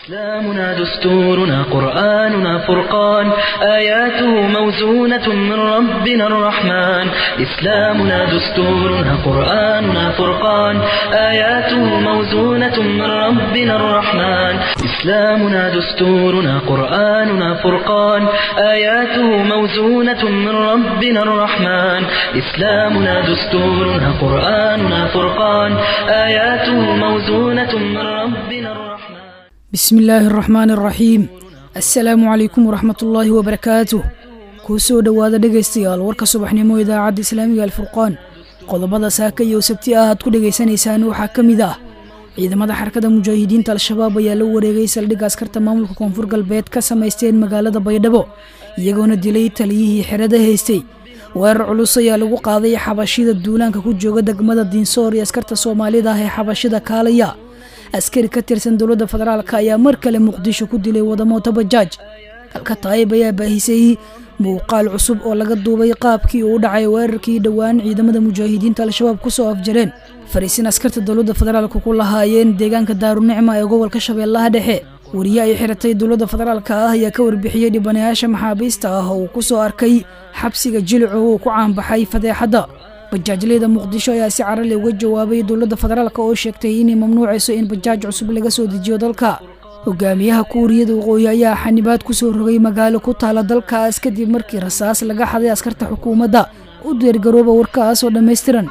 إسلامنا دستورنا قرآننا فرقان آياته موزونة من ربنا الرحمن إسلامنا دستورنا قرآننا فرقان آياته موزونة من ربنا الرحمن إسلامنا دستورنا قرآننا فرقان آياته موزونة من ربنا الرحمن إسلامنا دستورنا قرآننا فرقان آياته موزونة من ربنا الرحمن bismi illaahi araxmaan araxiim assalaamu calaykum waraxmatullaahi wabarakaatuh kuu soo dhowaada dhegaystayaal warka subaxnimo idaacadda islaamiga alfurqaan qodobada saaka iyo sabti ah aad ku dhegaysanaysaan waxaa ka mid ah ciidamada xarakada mujaahidiinta al-shabaab ayaa la wareegay saldhigga askarta maamulka koonfur galbeed ka samaysteen magaalada baydhabo iyagoona dilay taliyihii xerada haystay weerar culus ayaa lagu qaaday xabashida duulaanka ku jooga degmada diinsoor iyo askarta soomaalida ah ee xabashida kaalaya askari ka tirsan dowladda federaalk ayaa mar kale muqdisho ku dilay wadamooto bajaaj halka taayib ayaa baahisay muuqaal cusub oo laga duubay qaabkii uu u dhacay weerarkii dhowaan ciidamada mujaahidiinta al-shabaab kusoo afjareen fariisin askarta dowladda federaalk ku lahaayeen deegaanka daarunicma ee gobolka shabeellaha dhexe wariye ay xiratay dowladda federaalk ah ayaa ka warbixiyey dhibanayaasha maxaabiista ah oo uu kusoo arkay xabsiga jilicu uu ku caanbaxay fadeexadda bajaajleyda muqdisho ayaa si carali uga jawaabay dowladda federaalk oo sheegtay inay mamnuucayso in bajaaj cusub laga soo dejiyo dalka hogaamiyaha kuuriyada waqooyi ayaa xanibaad ku soo rogay magaalo ku taala dalkaas kadib markii rasaas laga xaday askarta xukuumadda u deergarooba warkaas oo dhammaystiran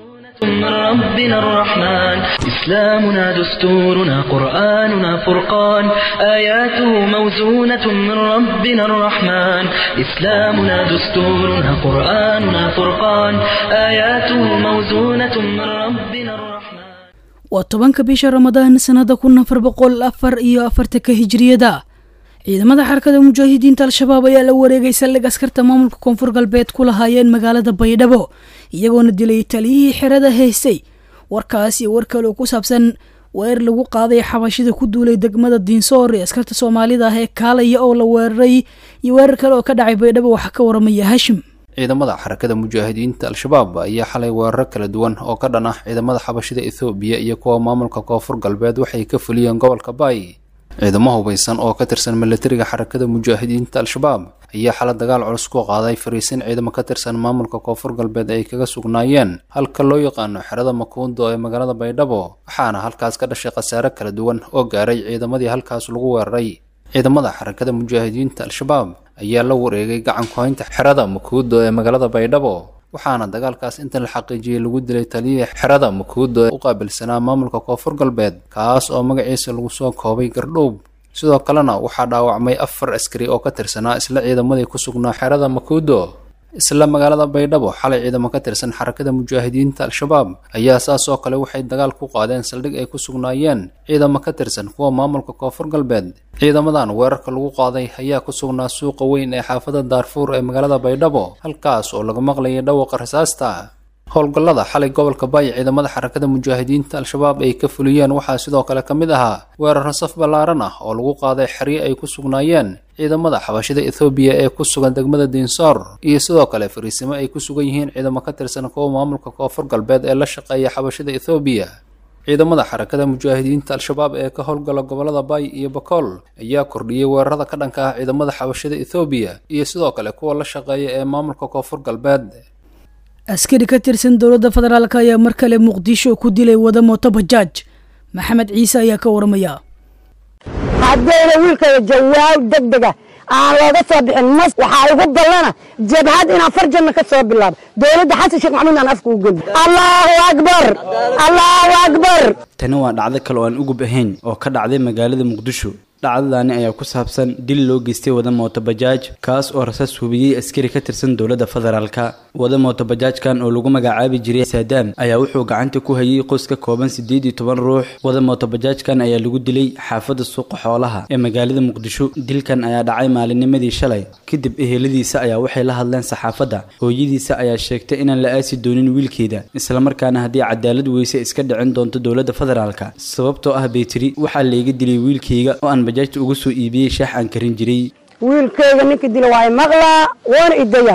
من ربنا الرحمن إسلامنا دستورنا قرآننا فرقان آياته موزونة من ربنا الرحمن إسلامنا دستورنا قرآننا فرقان آياته موزونة من ربنا الرحمن waa tobanka bisha ramadaan sanada kun afar boqol afar iyo afartanka hijriyada ciidamada xarakada mujaahidiinta al-shabaab ayaa la wareegay saldhig askarta maamulka koonfur galbeed ku lahaayeen magaalada baydhabo iyagoona dilay taliyihii xerada haystay warkaas iyo war kale oo ku saabsan weerar lagu qaaday xabashida ku duulay degmada diinsoor ee askarta soomaalida ah ee kaalaya oo la weeraray iyo weerar kale oo ka dhacay baydhabo waxaa ka waramaya hashim ciidamada xarakada mujaahidiinta al-shabaab ayaa xalay weeraro kala duwan oo ka dhan ah ciidamada xabashida ethoobiya iyo kuwa maamulka koonfur galbeed waxay ka fuliyeen gobolka baay ciidamo hubaysan oo ka tirsan milatariga xarakada mujaahidiinta al-shabaab ayaa xala dagaal culus ku qaaday fariisin ciidamo ka tirsan maamulka koonfur galbeed ay kaga sugnaayeen halka loo yaqaano xerada makuundo ee magaalada baydhabo waxaana halkaas ka dhashay khasaare kala duwan oo gaaray ciidamadii halkaas lagu weeraray ciidamada xarakada mujaahidiinta al-shabaab ayaa la wareegay gacan ku-haynta xerada makuudo ee magaalada baydhabo waxaana dagaalkaas inta la xaqiijiyey lagu dilay taliyihii xerada makuudo ee u qaabilsanaa maamulka koonfur galbeed kaas oo magaciisa lagu soo koobay gardhowb sidoo kalena waxaa dhaawacmay afar askari oo ka tirsanaa isla ciidamadii ku sugnaa xerada makuudo isla magaalada baydhabo xalay ciidamo ka tirsan xarakada mujaahidiinta al-shabaab ayaa saas oo kale waxay dagaal ku qaadeen saldhig ay ku sugnaayeen ciidamo ka tirsan kuwa maamulka koonfur galbeed ciidamadan weerarka lagu qaaday ayaa ku sugnaa suuqa weyn ee xaafada daarfuur ee magaalada baydhabo halkaas oo laga maqlayay dhawaqa rasaasta howlgallada xalay gobolka baay ciidamada xarakada mujaahidiinta al-shabaab ay ka fuliyeen waxaa sidoo kale ka mid ahaa weeraro saf ballaaran ah oo lagu qaaday xeryo ay ku sugnaayeen ciidamada xabashida ethoobiya ee ku sugan degmada diinsoor iyo sidoo kale fariisimo ay ku sugan yihiin ciidamo ka tirsan kuwa maamulka koonfur galbeed ee la shaqeeya xabashida ethoobiya ciidamada xarakada mujaahidiinta al-shabaab ee ka howlgala gobolada baay iyo bakool ayaa kordhiyey weerarada ka dhanka ah ciidamada xabashida ethoobiya iyo sidoo kale kuwa la shaqeeya ee maamulka koonfur galbeed askari ka tirsan dowladda federaalk ayaa mar kale muqdisho ku dilay wada mooto bajaaj maxamed ciise ayaa ka waramaya haddayna wiilkaya jawaab deg dega aan looga soo bixin mas waxaa igu ballana jabhad inaan farjanna ka soo bilaabo dowladda xasan sheekh maxamuud aan afka u geli allahu akbar allahu akbar tani waa dhacdo kale oo aan ugub ahayn oo ka dhacday magaalada muqdisho dhacdadaani ayaa ku saabsan dil loo geystay wada mooto bajaaj kaas oo rasaas hubiyey askari ka tirsan dowladda federaalka wada mooto bajaajkan oo lagu magacaabi jiray saadaam ayaa wuxuu gacanta ku hayay qoys ka kooban siddeed iyo toban ruux wada mooto bajaajkan ayaa lagu dilay xaafadda suuqa xoolaha ee magaalada muqdisho dilkan ayaa dhacay maalinnimadii shalay kadib eheladiisa ayaa waxay la hadleen saxaafadda hooyadiisa ayaa sheegtay inaan la aasi doonin wiilkeeda islamarkaana haddii cadaalad weyse iska dhicin doonto dowladda federaalka sababtoo ah baytiri waxaa layga dilay wiilkayga oo aan bajaajta uga soo iibiyey shaax aan karin jiray wiilkayga ninka dila waa maqlaa woona idaya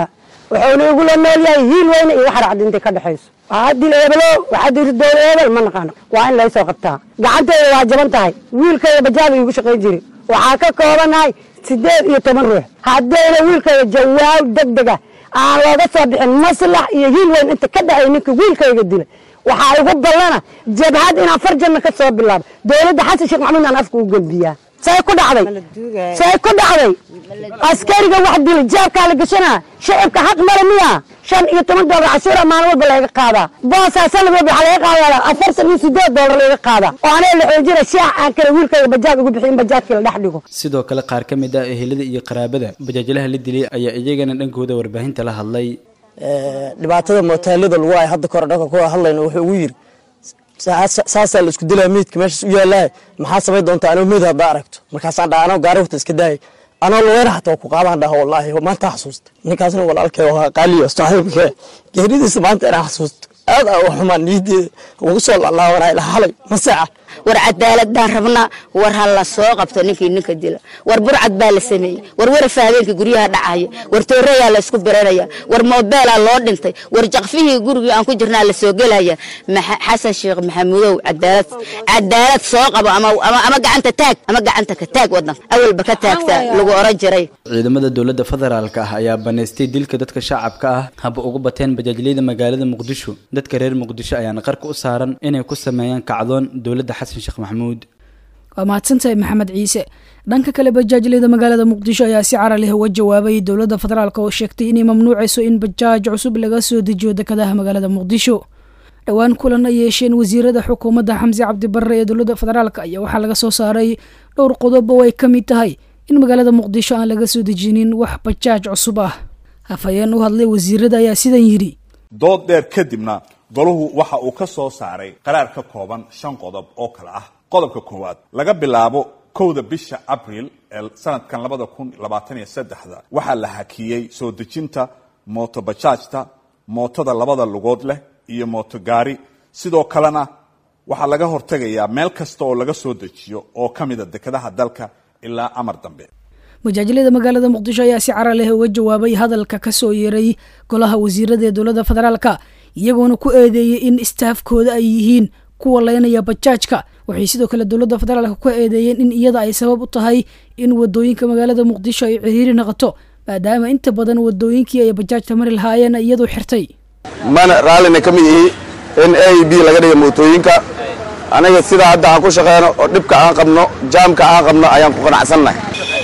wuxuuna igula nool yahay hiil weyne iyo waxa racdinta ka dhexayso haddii eebelo waxaa diri doona eebel ma naqaano waa in laysoo qabtaa gacanteeda waa jaban tahay wiilkayda bajaada igu shaqayn jiri waxaa ka koobanahay sideed iyo toban ruux haddayna wiilkayda jawaab degdega aan looga soo bixin maslax iyo hiil weyn inta ka dhexay ninka wiilkayga dilay waxaa igu ballana jabhad inaan farjanna ka soo bilaabo dowladda xasan sheekh maxamuud aan afka u gelbiyaa say ku dhacday say ku dhacday askariga wax dilay jaabkaa la gashanaa shacibka xaq male miya shan iyo toban doolar cashuura maalin walba laga qaadaa boosaa sanad walba waxaa laga qaadaa afartan iyo sideed doolar laga qaadaa oo anaa la xoojina shaax aan kale wiilkayga bajaaj ugu bixin bajaajkii la dhex dhigo sidoo kale qaar ka mid ah ehelada iyo qaraabada bajaajlaha la dilay ayaa iyagana dhankooda warbaahinta la hadlay dhibaatada mootaalada lagu ay hadda kore dhanka ku hadlayna wuxuu ugu yiri saasaa la isku dilaa meydka meeshaas u yaalahay maxaa samay doontaa anoo meyd haddaa aragto markaasaan dhaha anoo gaari wata iska daayay anoo lugeyn xataa ku qaadaan dhaha wallaahi maanta xasuusta ninkaasna walaalkay waa qaaliyo saaxiibka geeridiisa maanta inaan xasuusto aad aa u xumaan niyadeeda ugu soo laalaabanay xalay maseeca war cadaaladaan rabnaa war ha la soo qabto ninkii ninka dila war burcad baa la sameeyey war warafa habeenkii guryaha dhacaya war tooreyaa la isku biranaya war moobeelaa loo dhintay war jaqfihii gurigii aan ku jirnaa la soo gelaya xasan sheekh maxamuudow cadaalad cadaalad soo qabo ama gacanta taag ama gacanta ka taag wadanka awalba ka taagta lagu oran jiray ciidamada dowladda federaalka ah ayaa banaystay dilka dadka shacabka ah haba ugu bateen bajaajliyada magaalada muqdisho dadka reer muqdisho ayaana qarka u saaran inay ku sameeyaan kacdoon dowladda xasan sheekh maxamuud waa mahadsantahay maxamed ciise dhanka kale bajaajleyda magaalada muqdisho ayaa si cara leh uga jawaabay dowladda federaalk oo sheegtay inay mamnuucayso in bajaaj cusub laga soo dejiyo dekadaha magaalada muqdisho dhowaan kulan ay yeesheen wasiirada xukuumadda xamse cabdibarre ee dowladda federaalk ayaa waxaa laga soo saaray dhowr qodob oo ay ka mid tahay in magaalada muqdisho aan laga soo dejinin wax bajaaj cusub ah hafayeen u hadlay wasiirada ayaa sidan yidhi dood dheer kadibna golahu waxa uu ka soo saaray qaraar ka kooban shan qodob oo kale ah qodobka koowaad laga bilaabo kowda bisha abril ee sanadkan labada kun labaatan iyo saddexda waxaa la hakiyey soo dejinta mootobajaajta mootada labada lugood leh iyo mootogaari sidoo kalena waxaa laga hortegayaa meel kasta oo laga soo dejiyo oo ka mida dekadaha dalka ilaa amar dambe majaajilada magaalada muqdisho ayaa si cara leh uga jawaabay hadalka ka soo yeeray golaha wasiirada ee dowladda federaalka iyagoona ku eedeeyey in istaafkooda ay yihiin kuwa leynaya bajaajka waxay sidoo kale dowladda federaalka ku eedeeyeen in iyada ay sabab u tahay in wadooyinka magaalada muqdisho ay ciriiri noqoto maadaama inta badan wadooyinkii ay bajaajta mari lahaayeen iyadu xirtay mana raallina ka mid ihi in a b laga dhiga mootooyinka anaga sidaa hadda aan ku shaqeyno oo dhibka aan qabno jaamka aan qabno ayaan ku qanacsannahay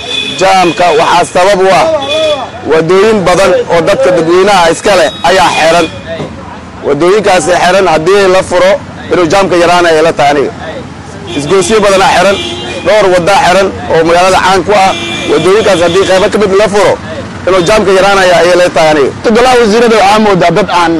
jaamka waxaa sabab u ah wadooyin badan oo dadka dadweynaha iska leh ayaa xeran wadooyinkaasi xeran haddii la furo inuu jaamka yaraanaya la tahay aniga isgoosyo badanaa xeran dhowr waddaa xeran oo magaalada caan ku ah wadooyinkaas haddii qaybo ka mid la furo inuu jaamka yaraanaya ayay la tahay aniga golaha wasiirada waxaa moodaa dad aan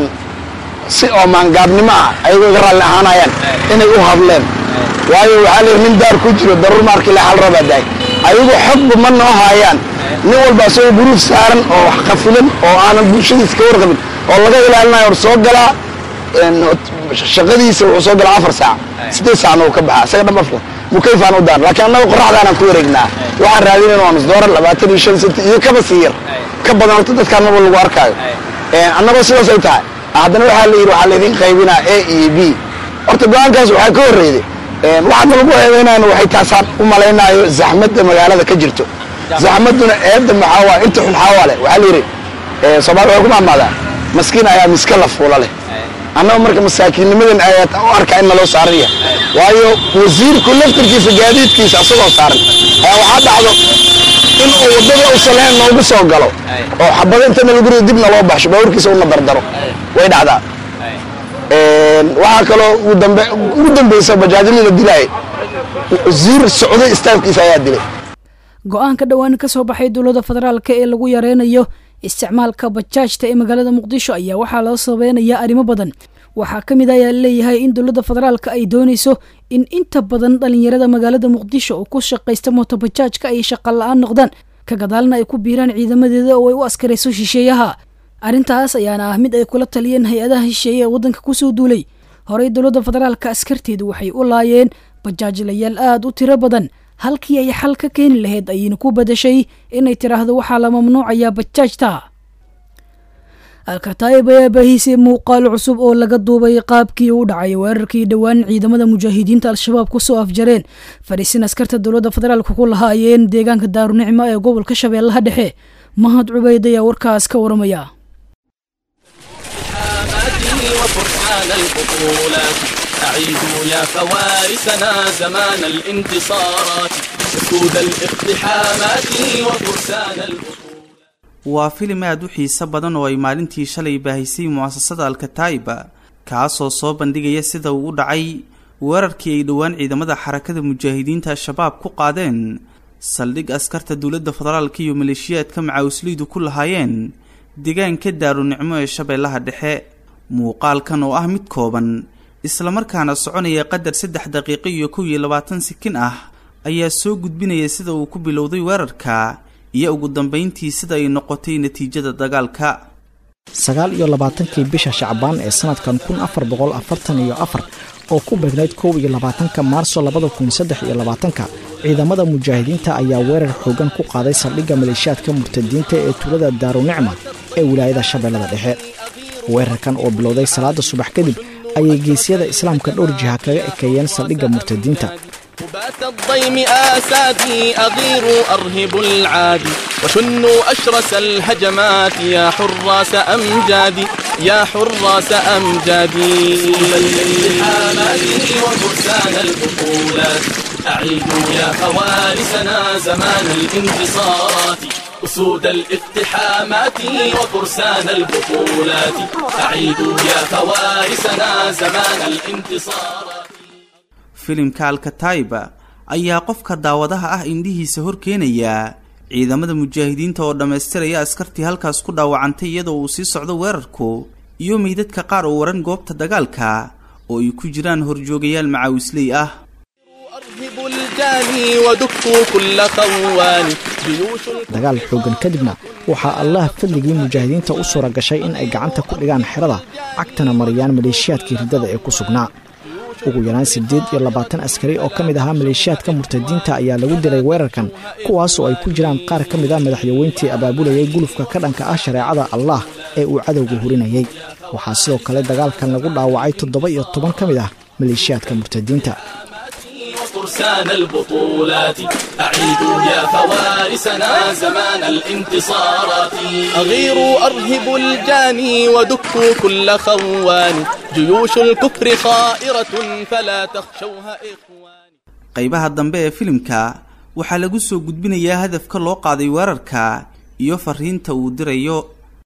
si oo maangaabnimo ah ayagoo iga raalli ahaanayaan inay u hadleen waayo waxaa layidhi nin daar ku jiro daruur maarkii la xal rabaa daay ayagu xogba ma noo haayaan nin walba asagoo guruuf saaran oo wax qafilan oo aanan bulshadiisa ka warqabin oo laga ilaalinayo or soo galaa shaqadiisa wuxuu soo galaa afar saac siddeed saacna uu ka baxaa isaga dhan afka mukayfaan u daan laakiin annaga qorraxdaanaan ku wareegnaa waxaan raadinayna waa nus doolar labaatan iyo shan senti iyo kaba sii yar ka badan horta dadkaan marba lagu arkaayo annagoo sidaas ay tahay haddana waxaa la yidhi waxaa laydin qaybinaa a iyo b horta go-aankaas waxaa ka horreeyday waxaadna lagu eedaynayna waxay taasaan u malaynaayo zaxmadda magaalada ka jirto zaxmadduna eedda maxaa waa inta xun xaawaa leh waxaa la yidhi soomaali waxay ku maamaadaa maskiin ayaa miska la fuula leh annaga marka masaakiinnimadan ayaad u arkaa in naloo saaran yahay waayo wasiirku laftarkiisa gaadiidkiisa asagoo saaran ayaa waxaa dhacdo in uu waddada u saleen noogu soo galo oo xabado intana lagu rido dibna loo baxsho baaburkiisa una dardaro way dhacdaa waxaa kaloo ugu dambeysa bajaajyadii la dilaayay wasiir socday istaafkiisa ayaa dilay go-aanka dhowaan ka soo baxay dowladda federaalka ee lagu yareynayo isticmaalka bajaajta ee magaalada muqdisho ayaa waxaa loo sabeynayaa arrimo badan waxaa ka mid ayaa leeyahay in dowladda federaalka ay doonayso in inta badan dhalinyarada magaalada muqdisho oo ku shaqaysta mootobajaajka ay shaqa la-aan noqdaan ka gadaalna ay ku biiraan ciidamadeeda oo ay u askarayso shisheeyaha arrintaas ayaana ah mid ay kula taliyeen hay-adaha shisheeye ee waddanka kusoo duulay horey dowladda federaalka askarteedu waxay u laayeen bajaajlayaal aada u tiro badan halkii ay xal ka keeni lahayd ayayna ku badashay inay tiraahdo waxaa la mamnuucayaa bajaajta alkataayib ayaa baahiisay muuqaal cusub oo laga duubay qaabkii u dhacay weerarkii dhowaan ciidamada mujaahidiinta al-shabaab kusoo afjareen fadhiisin askarta dowladda federaalka ku lahaayeen deegaanka daarunicmo ee gobolka shabeellaha dhexe mahad cubayd ayaa warkaas ka waramaya أعيدوا يا فوارسنا زمان الانتصارات أسود الاقتحامات وفرسان البطولات waa filim aad u xiiso badan oo ay maalintii shalay baahisay mu'asasada alkataa'iba kaasoo soo bandhigaya sida uu u dhacay weerarkii ay dhowaan ciidamada xarakada mujaahidiinta al-shabaab ku qaadeen saldhig askarta dowladda federaalka iyo maleeshiyaadka macawislaydu ku lahaayeen deegaanka daarunicmo ee shabeellaha dhexe muuqaalkan oo ah mid kooban islamarkaana soconaya qadar saddex daqiiqo iyo kow iyo labaatan sikin ah ayaa soo gudbinaya sida uu ku bilowday weerarka iyo ugu dambayntii sida ay noqotay natiijada dagaalka sagaal iyo labaatankii bisha shacbaan ee sanadkan kun afar boqol afartan iyo afar oo ku beegnayd kow iyo labaatanka maarso labada kun saddex iyo labaatanka ciidamada mujaahidiinta ayaa weerar xoogan ku qaaday saldhigga maleeshiyaadka murtadiinta ee tuulada daarunicma ee wilaayada shabeellada dhexe weerarkan oo bilowday salaada subax kadib ayay geesyada islaamka dhowr jiha kaga ekeeyeen saldhigga murtadiinta بات الضيم آسادي أغير أرهب العادي وشنوا أشرس الهجمات يا حراس أمجادي يا حراس أمجادي الالتحامات وفرسان البطولات أعيدوا يا فوارسنا زمان الانتصارات أسود الاقتحامات وفرسان البطولات أعيدوا يا فوارسنا زمان الانتصارات filimka alkataiba ayaa qofka daawadaha ah indhihiisa hor keenaya ciidamada mujaahidiinta oo dhammaystiraya askartii halkaas ku dhaawacantay iyadoo uu sii socdo weerarku iyo meydadka qaar oo waran goobta dagaalka oo ay ku jiraan horjoogayaal macaawisley ah dagaal xoogan kadibna waxaa allah fadligii mujaahidiinta u suura gashay in ay gacanta ku dhigaan xerada cagtana mariyaan maleeshiyaadkii riddada ee ku sugnaa ugu yaraan siddeed iyo labaatan askari oo ka mid ahaa maleeshiyaadka murtadiinta ayaa lagu dilay weerarkan kuwaasoo ay ku jiraan qaar ka mid ah madaxyaweyntii abaabulayay gulufka ka dhanka ah shareecada allah ee uu cadowga hurinayay waxaa sidoo kale dagaalkan lagu dhaawacay toddoba iyo toban ka mid ah maleeshiyaadka murtadiinta فرسان البطولات أعيدوا يا فوارسنا زمان الانتصارات أغيروا أرهبوا الجاني ودكوا كل خوان جيوش الكفر خائرة فلا تخشوها إخوان qaybaha dambe ee filimka waxaa lagu soo gudbinayaa hadafka loo qaaday weerarka iyo fariinta uu dirayo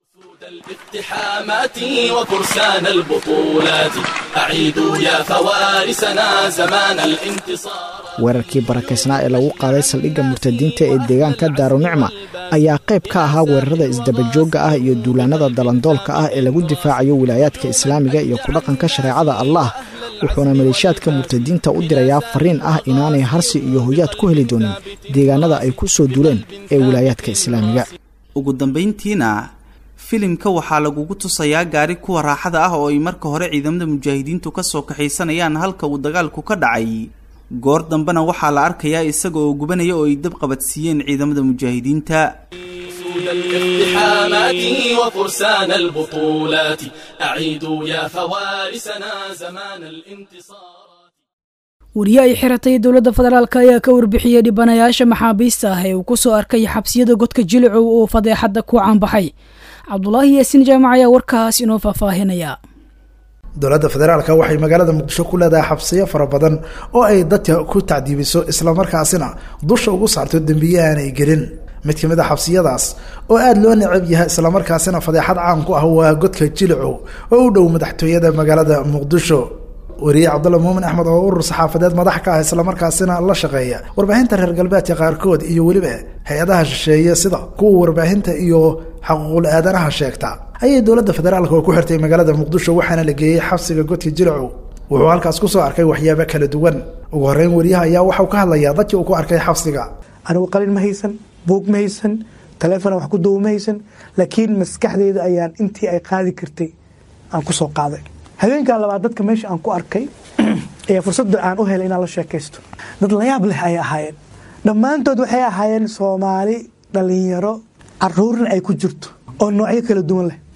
الاقتحامات وفرسان البطولات أعيدوا يا فوارسنا زمان الانتصار weerarkii barakaysnaa ee lagu qaaday saldhigga murtadiinta ee deegaanka daarunicma ayaa qayb ka ahaa weerarada isdabajoogga ah iyo duulaanada dalandoolka ah ee lagu difaacayo wilaayaadka islaamiga iyo kudhaqanka shareecada allah wuxuuna maleeshiyaadka murtadiinta u dirayaa fariin ah inaanay harsi iyo hoyaad ku heli doonin deegaanada ay ku soo duuleen ee wilaayaadka islaamiga ugu dambayntiina filimka waxaa lagugu tusayaa gaari kuwa raaxada ah oo ay marka hore ciidamada mujaahidiintu ka soo kaxaysanayaan halka uu dagaalku ka dhacay goor dambena waxaa la arkayaa isaga oo gubanaya oo ay dab qabadsiiyeen ciidamada mujaahidiinta الاقتحامات وفرسان البطولات أعيدوا يا فوارسنا زمان الانتصار wariye ay xiratay dowladda federaalk ayaa ka warbixiyey dhibanayaasha maxaabiista ah ee uu ku soo arkay xabsiyada godka jilicow oo fadeexadda ku caanbaxay cabdulaahi yaasiin jaamac ayaa warkaas inoo faahfaahinaya dowladda federaalka waxay magaalada muqdisho ku leedahay xabsiyo fara badan oo ay dadka ku tacdiibiso islamarkaasina dusha ugu saarto dembiye aanay gelin mid ka mid a xabsiyadaas oo aada loo necab yahay islamarkaasina fadeexad caan ku ah waa godka jilicow oo u dhow madaxtooyada magaalada muqdisho wariye cabdulla muumin axmed oo urur saxaafadeed madax ka ah islamarkaasina la shaqeeya warbaahinta reer galbeedka qaarkood iyo weliba hay-adaha shisheeye sida kuwa warbaahinta iyo xaquuqul aadanaha sheegta ayay dowladda federaalka oo ku xirtay magaalada muqdisho waxaana la geeyey xabsiga godka jilicow wuxuu halkaas kusoo arkay waxyaabo kala duwan ugu horeyn wariyaha ayaa waxau ka hadlayaa dadkii uu ku arkay xabsiga anigu qalin ma haysan buug ma haysan taleefon wax ku duw ma haysan laakiin maskaxdeeda ayaan intii ay qaadi kartay aan kusoo qaaday habeenkan labaad dadka meesha aan ku arkay ayaa fursadda aan u helay inaan la sheekaysto dad layaab leh ayay ahaayeen dhammaantood waxay ahaayeen soomaali dhalinyaro caruurna ay ku jirto oo noocyo kala duwan leh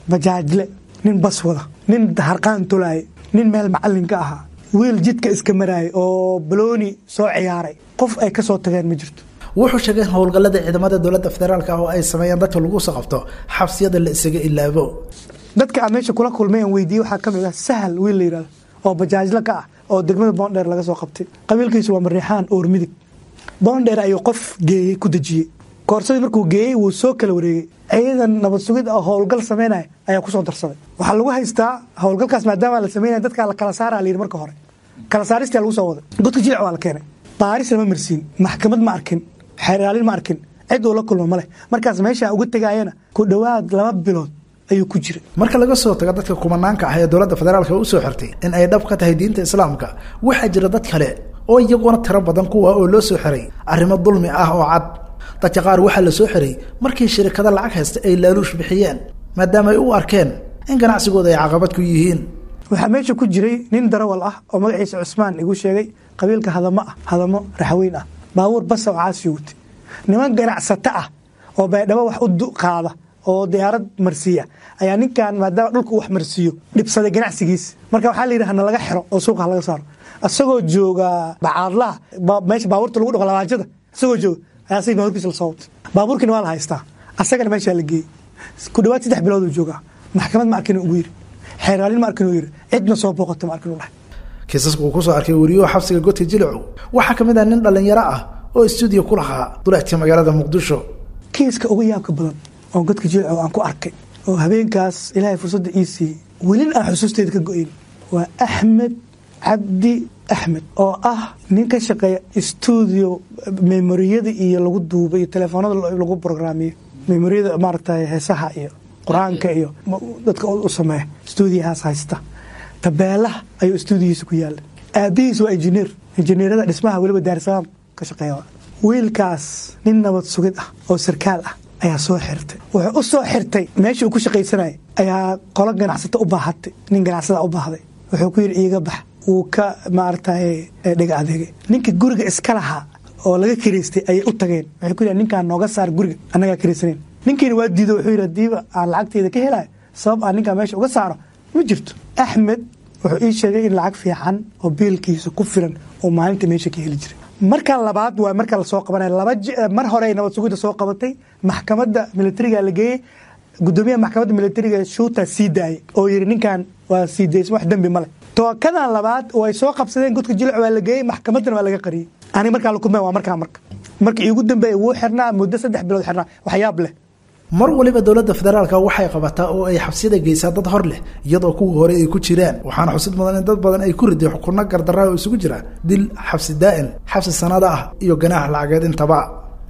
bajaajle nin bas wada nin harqaan tolaaya nin meel macalin ka ahaa wiil jidka iska maraaya oo balooni soo ciyaaray qof ay ka soo tageen ma jirto wuxuu sheegay in howlgallada ciidamada dowladda federaalk ah oo ay sameeyaan dadka lagu soo qabto xabsiyada la isaga ilaabo dadka aan meesha kula kulmay aan weydiiyey waxaa ka mid ah sahal wiil la yidhahdo oo bajaajle ka ah oo degmada boondheer laga soo qabtay qabiilkiisu waa mariixaan oor midig boondheer ayuu qof geeyey ku dejiyey koorsadii markuu geeyey wuu soo kala wareegey ciidan nabad sugid oo howlgal samaynaya ayaa kusoo darsaday waxaa lagu haystaa howlgalkaas maadaama la samaynaya dadkaa la kala saara la yidhi marka hore kala saaristaa lagu soo waday godka jilic waa la keenay baaris lama marsiin maxkamad ma arkin xeeraalin ma arkin cid uu la kulma ma leh markaas meesha uga tegaayana ku dhowaad laba bilood ayuu ku jira marka laga soo tago dadka kumanaanka ah ee dowladda federaalk u soo xirtay in ay dhab ka tahay diinta islaamka waxaa jira dad kale oo iyaguna tiro badan kuwa oo loo soo xiray arrimo dulmi ah oo cad dadka qaar waxaa la soo xiray markii shirikado lacag haysta ay laaluush bixiyeen maadaama ay u arkeen in ganacsigooda ay caqabad ku yihiin waxaa meesha ku jiray nin darawal ah oo magaciisa cusmaan igu sheegay qabiilka hadamo ah hadamo raxweyn ah baabuur basa oo caasiyo watay niman ganacsato ah oo baydhabo wax u qaada oo diyaarad marsiiya ayaa ninkan maadaama dhulka wax marsiiyo dhibsaday ganacsigiisa marka waxaa la yidhi hana laga xiro oo suuqa laga saaro isagoo jooga bacaadlaha meesha baabuurta lagu dhaqo labaajada isagoo jooga ayaa asagii baabuurkiisa lasoo watay baabuurkiina waa la haystaa asagana meeshaa la geeyey ku dhawaad saddex bilood uu joogaa maxkamad ma arkin ugu yiri xeeraalin ma arkin uu yiri cidna soo booqata ma arkin u dhahay kiisaska uu kusoo arkay wariyuhu xabsiga godka jilicu waxaa ka mid ah nin dhallinyaro ah oo stuudiyo ku lahaa duleedka magaalada muqdisho kiiska ugu yaabka badan oo godka jilicu aan ku arkay oo habeenkaas ilaahay fursadda ii siiyey welin aan xusuusteeda ka go-ayn waa axmed cabdi axmed oo ah nin ka shaqeeya stuudio memoriyada iyo lagu duuba iyo telefoonada lagu brograamiyo memoriyada maaragtay heesaha iyo qur-aanka iyo dadka u sameeya stuudiyahaas haysta tabeelaha ayuu stuudiyiisa ku yaala aabihiis waa injineer injineerada dhismaha weliba daarsalaam ka shaqeeya wiilkaas nin nabad sugid ah oo sarkaal ah ayaa soo xirtay wuxuu u soo xirtay meeshii uu ku shaqaysanayay ayaa qolo ganacsato u baahatay nin ganacsada u baahday wuxuu ku yidhi iiga bax wuu ka maaragtay dhega adeegay ninka guriga iska lahaa oo laga kiraystay ayay u tageen waxay ku yidhahan ninkaan nooga saar guriga annagaa kiraysaneen ninkiina waa diido wuxuu yidhi hadiiba aan lacagteeda ka helayo sabab aan ninkaan meesha uga saaro ma jirto axmed wuxuu ii sheegay in lacag fiican oo biilkiisa ku filan oo maalinta meesha ka heli jiray marka labaad waa marka lasoo qabanaya laba mar hore ay nabad sugidda soo qabatay maxkamadda militariga la geeyey gudoomiyaha maxkamadda militariga shuuta sii daayay oo yidhi ninkan waa sii daysma wax dembi male tookadan labaad oo ay soo qabsadeen godka jilic waa la geeyey maxkamaddana waa laga qariyey aniga markaa la kulmay waa markaa marka marka iigu dambeeya wuu xirnaa muddo saddex bilood xirnaa waxyaab leh mar waliba dowladda federaalk waxay qabataa oo ay xabsiyada geysaa dad hor leh iyadoo kuwii hore ay ku jiraan waxaana xusid mudan in dad badan ay ku riday xukunno gardarra oo isugu jira dil xabsi daa'in xabsi sanada ah iyo ganaax lacageed intaba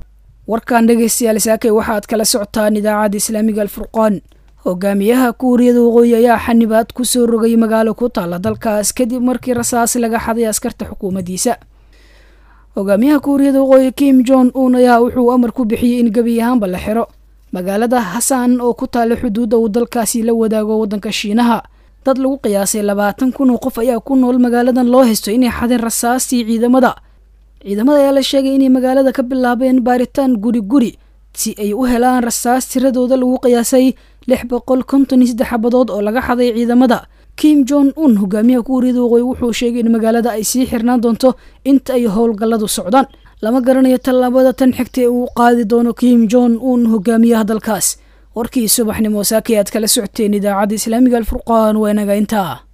warkan dhegaystayaal saakay waxaad kala socotaan idaacadda islaamiga alfurqaan hogaamiyaha kuuriyada waqooyi ayaa xanibaad ku soo rogay magaalo ku taalla dalkaas kadib markii rasaas laga xaday askarta xukuumaddiisa hogaamiyaha kuuriyada waqooyi kim jon un ayaa wuxuu amar ku bixiyey in gebi ahaanba la xiro magaalada hasan oo ku taalla xuduudda uu dalkaasi la wadaago waddanka shiinaha dad lagu qiyaasay labaatan kun oo qof ayaa ku nool magaaladan loo haysto inay xadeen rasaastii ciidamada ciidamada ayaa la sheegay inay magaalada ka bilaabeen baaritaan guri guri si ay u helaan rasaas tiradooda lagu qiyaasay lix boqol konton iyo saddex xabadood oo laga xaday ciidamada kim jon un hogaamiyaha kuuriyada waqooyi wuxuu sheegay in magaalada ay sii xirnaan doonto inta ay howlgalladu socdaan lama garanayo tallaabada tan xigta ee uu qaadi doono kim jon un hogaamiyaha dalkaas warkii subaxnimo saakay aad kala socoteen idaacadda islaamiga alfurqaan waa inaga intaa